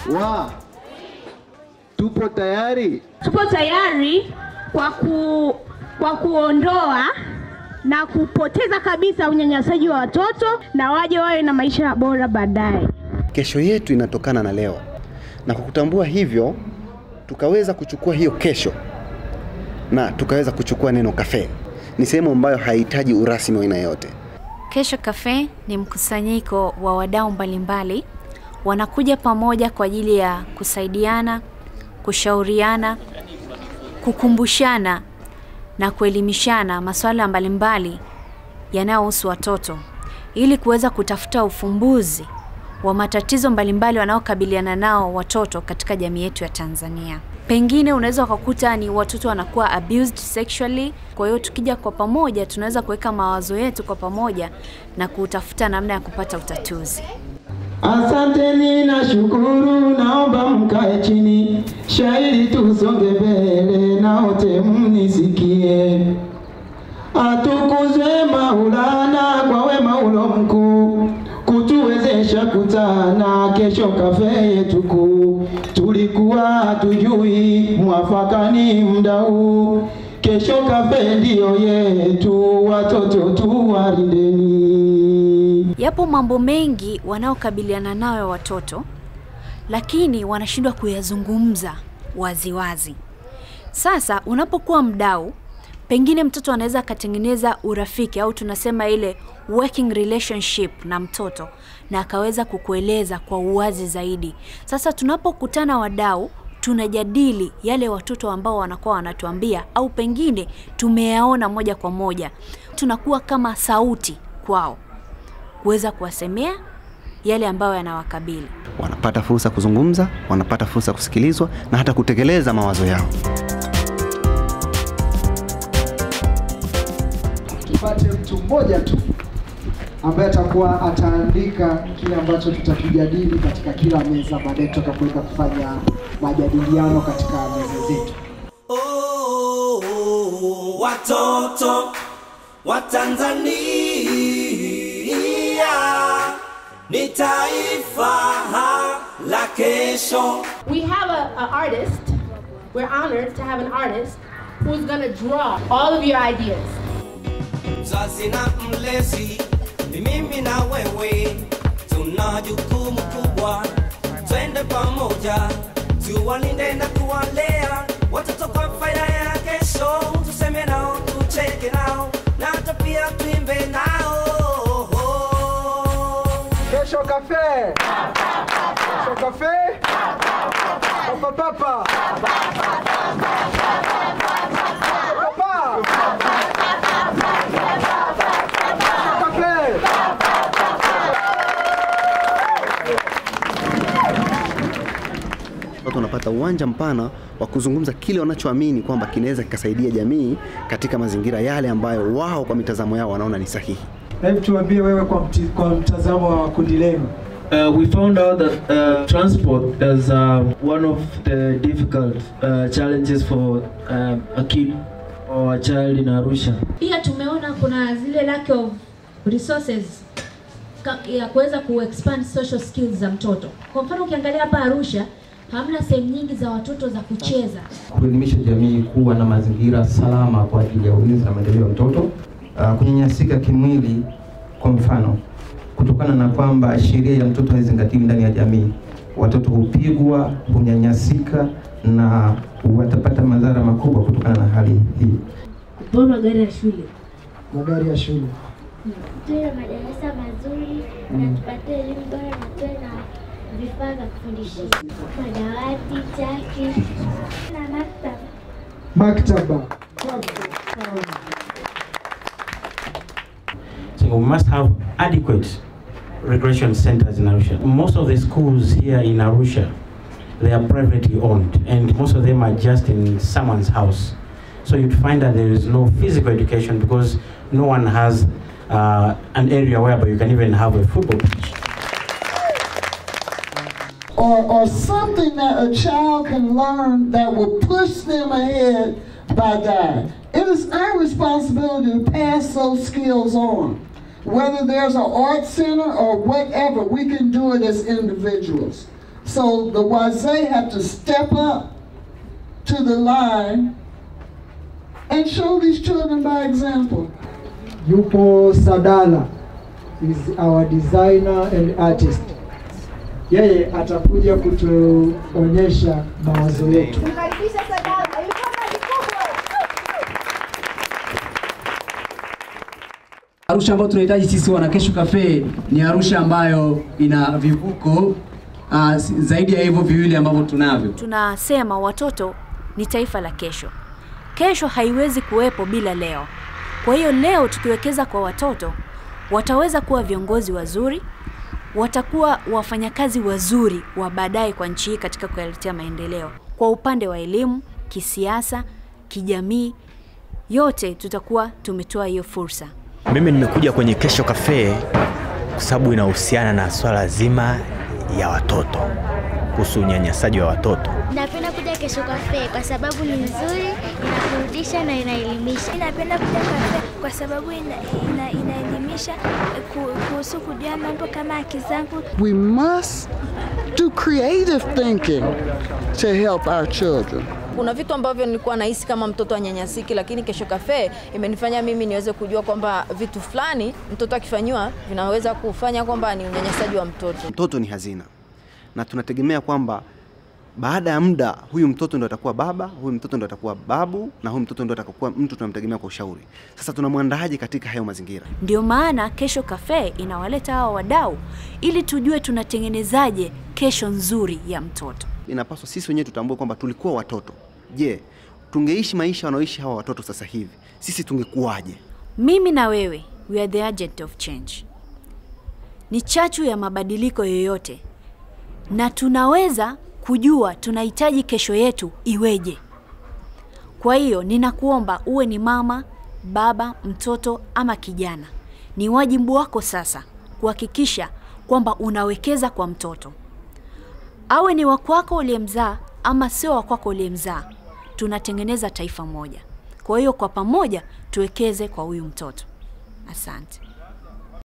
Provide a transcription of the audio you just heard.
wa tupo tayari. Tupo tayari kwa, ku, kwa kuondoa na kupoteza kabisa unyanyasaji wa watoto na waje wawe na maisha bora baadaye. Kesho yetu inatokana na leo, na kwa kutambua hivyo, tukaweza kuchukua hiyo kesho na tukaweza kuchukua neno kafe. Ni sehemu ambayo haihitaji urasmi wa aina yote. Kesho Cafe ni mkusanyiko wa wadau mbalimbali wanakuja pamoja kwa ajili ya kusaidiana, kushauriana, kukumbushana na kuelimishana masuala mbalimbali yanayohusu watoto ili kuweza kutafuta ufumbuzi wa matatizo mbalimbali wanaokabiliana nao watoto katika jamii yetu ya Tanzania. Pengine unaweza ukakuta ni watoto wanakuwa abused sexually. Kwa hiyo tukija kwa pamoja, tunaweza kuweka mawazo yetu kwa pamoja na kutafuta namna ya kupata utatuzi. Asanteni na shukuru, naomba mkae chini, shairi tusonge mbele, na wote mnisikie. Atukuzwe Maulana kwa wema ulo mkuu, kutuwezesha kutana kesho kafe yetu kuu. Tulikuwa hatujui mwafaka ni muda huu, kesho kafe ndiyo yetu, watoto tuwalindeni. Yapo mambo mengi wanaokabiliana nayo watoto, lakini wanashindwa kuyazungumza waziwazi. Sasa unapokuwa mdau, pengine mtoto anaweza akatengeneza urafiki au tunasema ile working relationship na mtoto na akaweza kukueleza kwa uwazi zaidi. Sasa tunapokutana wadau, tunajadili yale watoto ambao wanakuwa wanatuambia au pengine tumeyaona moja kwa moja, tunakuwa kama sauti kwao kuweza kuwasemea yale ambayo yanawakabili. Wanapata fursa kuzungumza, wanapata fursa kusikilizwa na hata kutekeleza mawazo yao. tupate mtu mmoja tu ambaye atakuwa ataandika kile ambacho tutakijadili katika kila meza, baadaye tutakapoenda kufanya majadiliano katika meza zetu. Oh, watoto wa Tanzania ni taifa la kesho. We have a, a artist. We're honored to have an artist who's gonna draw all of your ideas. Mzazi na mlezi ni mimi na wewe, tuna jukumu kubwa, twende pamoja, tuwalinde na kuwalea watoto kwa faida ya kesho. Tuseme nao, tucheke nao, na hata pia tuimbe nao. Kesho kafe, kesho kafe, papa papa, papa, kafe. Watu wanapata uwanja mpana wa kuzungumza kile wanachoamini kwamba kinaweza kikasaidia jamii katika mazingira yale ambayo wao kwa mitazamo yao wanaona ni sahihi. Hebu tuambie wewe kwa, mti, kwa mtazamo wa kundi lenu. Uh, we found out that uh, transport is um, one of the difficult uh, challenges for um, a kid or a child in Arusha. Pia tumeona kuna zile lack of resources ka- ya kuweza kuexpand social skills za mtoto. Kwa mfano ukiangalia hapa Arusha hamna sehemu nyingi za watoto za kucheza. kuelimisha jamii kuwa na mazingira salama kwa ajili ya ulinzi na maendeleo ya mtoto. Uh, kunyanyasika kimwili kwa mfano, kutokana na kwamba sheria ya mtoto haizingatiwi ndani ya jamii, watoto hupigwa, hunyanyasika na watapata madhara makubwa kutokana na hali hii. Kupewa magari ya shule. Magari ya shule. tuwe na madarasa mazuri na tupate elimu bora na tuwe na vifaa vya kufundishia, madawati, chaki na maktaba. Maktaba. So we must have adequate recreation centers in Arusha. Most of the schools here in Arusha, they are privately owned, and most of them are just in someone's house. So you'd find that there is no physical education because no one has uh, an area whereby you can even have a football pitch. or, or something that a child can learn that will push them ahead by God. It is our responsibility to pass those skills on. Whether there's an art center or whatever, we can do it as individuals. So the wazee have to step up to the line and show these children by example. Yupo Sadala is our designer and artist. Yeye atakuja kutuonyesha mawazo yetu. Arusha ambayo tunahitaji sisi wana Kesho Cafe ni Arusha ambayo ina vivuko uh, zaidi ya hivyo viwili ambavyo tunavyo. Tunasema watoto ni taifa la kesho. Kesho haiwezi kuwepo bila leo. Kwa hiyo leo tukiwekeza kwa watoto, wataweza kuwa viongozi wazuri, watakuwa wafanyakazi wazuri wa baadaye kwa nchi hii katika kuletea maendeleo. Kwa upande wa elimu, kisiasa, kijamii, yote tutakuwa tumetoa hiyo fursa. Mimi nimekuja kwenye Kesho Cafe kwa sababu inahusiana na swala zima ya watoto, kuhusu unyanyasaji wa watoto. Napenda kuja Kesho Cafe kwa sababu ni nzuri, inaburudisha na inaelimisha. Napenda kuja kafe kwa sababu ina, ina, inaelimisha ku- kuhusu kujua mambo kama haki zangu. We must do creative thinking to help our children. Kuna vitu ambavyo nilikuwa nahisi kama mtoto anyanyasiki, lakini Kesho Cafe imenifanya mimi niweze kujua kwamba vitu fulani mtoto akifanyiwa vinaweza kufanya kwamba ni unyanyasaji wa mtoto. Mtoto ni hazina, na tunategemea kwamba baada ya muda huyu mtoto ndo atakuwa baba, huyu mtoto ndo atakuwa babu, na huyu mtoto ndo atakuwa mtu tunamtegemea kwa ushauri. Sasa tunamwandaaje katika hayo mazingira? Ndio maana Kesho Cafe inawaleta hawa wadau ili tujue tunatengenezaje kesho nzuri ya mtoto. Inapaswa sisi wenyewe tutambue kwamba tulikuwa watoto. Je, tungeishi maisha wanaoishi hawa watoto sasa hivi, sisi tungekuwaje? Mimi na wewe, we are the agent of change, ni chachu ya mabadiliko yoyote, na tunaweza kujua tunahitaji kesho yetu iweje. Kwa hiyo ninakuomba uwe ni mama, baba, mtoto ama kijana, ni wajibu wako sasa kuhakikisha kwamba unawekeza kwa mtoto, awe ni wakwako uliyemzaa ama sio wakwako uliyemzaa, tunatengeneza taifa moja. Kwa hiyo kwa pamoja tuwekeze kwa huyu mtoto. Asante.